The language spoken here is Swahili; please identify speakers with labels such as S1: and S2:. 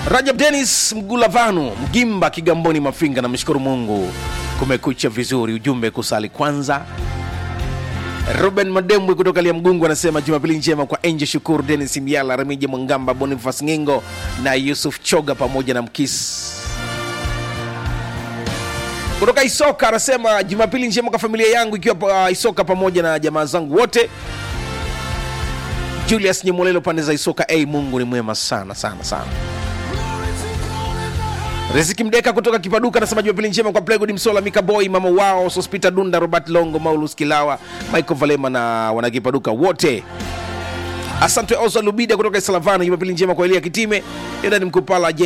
S1: Rajab Dennis Mgulavanu Mgimba Kigamboni Mafinga, namshukuru Mungu kumekucha vizuri. Ujumbe kusali kwanza. Ruben Madembwe kutoka Liamgungu anasema jumapili njema kwa Angel Shukuru, Denis Miala, Remija Mwangamba, Bonifas Ngingo na Yusuf Choga pamoja na Mkis kutoka Isoka anasema jumapili njema kwa familia yangu ikiwa pa Isoka pamoja na jamaa zangu wote. Julius Nyemolelo pande za Isoka. Hey, Mungu ni mwema sana sana sana. Riziki Mdeka kutoka Kipaduka anasema jumapili njema kwa Plegod Msola, Mika Boy, mama wao Sospita Dunda, Robert Longo, Maulus Kilawa, Michael Valema na wanakipaduka wote. Asante Osa Lubida kutoka Salavana, jumapili njema kwa Elia Kitime, Edani Mkupala, J